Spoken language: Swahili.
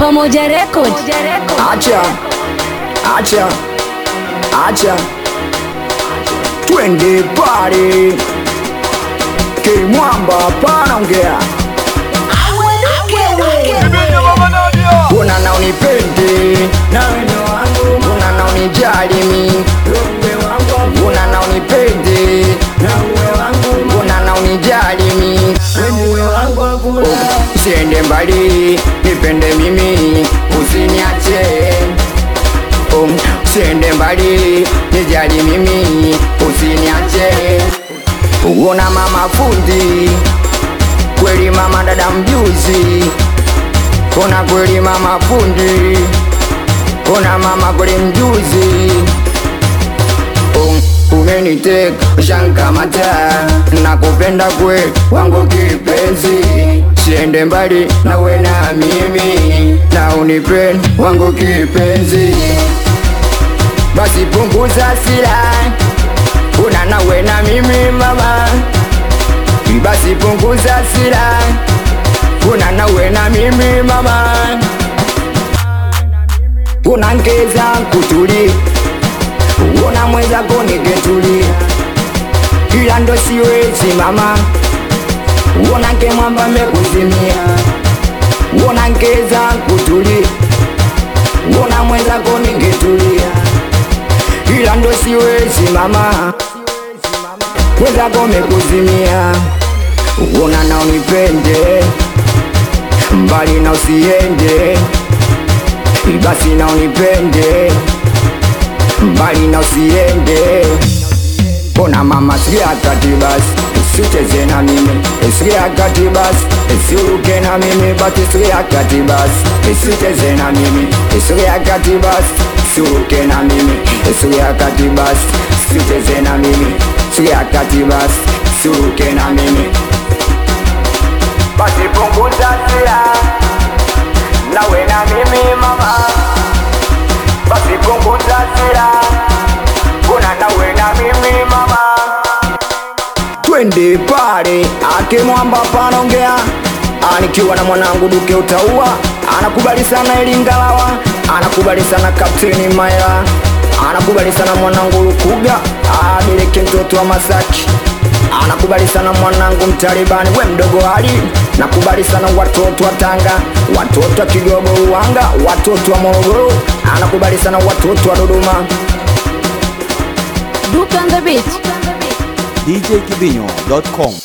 Pamoja Record. Acha, acha, acha, twende pale Kimwamba panaongea, una na unipende, una na unijali mi, una na unipende, una na unijali mi, usiende mbali, nipende mimi, usiniache Um, usiende mbali, nijali mimi, usiniache. Uona mama fundi, kweli mama dada mjuzi, ona kweli mama fundi, ona mama kweli mjuzi. Um, umeniteka shankamata, nakupenda kwe wangu kipenzi, siende mbali nawe na mimi, na unipende wangu kipenzi basi punguza sila, una nawe na mimi mama, basi punguza sila, una nawe na mimi mama, unangeza kutuli, una mwenzako niketuli, ila ndo siwezi mama, unange mwamba mekuzimia, unangeza kutuli, una mwenzako ningetulia ila ndo siwezi mama, wenzako mekuzimia, uona na unipende mbali na usiende, basi na unipende mbali na usiende. Ona mama, sikia kati basi, usicheze na mimi, sikia kati basi, usiruke na mimi, basi sikia kati basi, usicheze na mimi, sikia kati basi, usiruke na mimi, sikia kati basi, usicheze na mimi, sikia kati basi, usiruke na mimi, basi punguza hasira, nawe na mimi mama, basi punguza hasira, kuna nawe na mimi mama twende pale ake mwamba panaongea anikiwa na mwanangu duke utaua anakubali sana elingalawa anakubali sana kapteni maela anakubali sana mwanangu lukuga adeleke mtoto wa masaki anakubali sana mwanangu mtalibani we mdogo hali nakubali sana watoto wa tanga watoto wa kigogo uwanga watoto wa morogoro anakubali sana watoto wa dodoma Duke on the beat. djkibinyo.com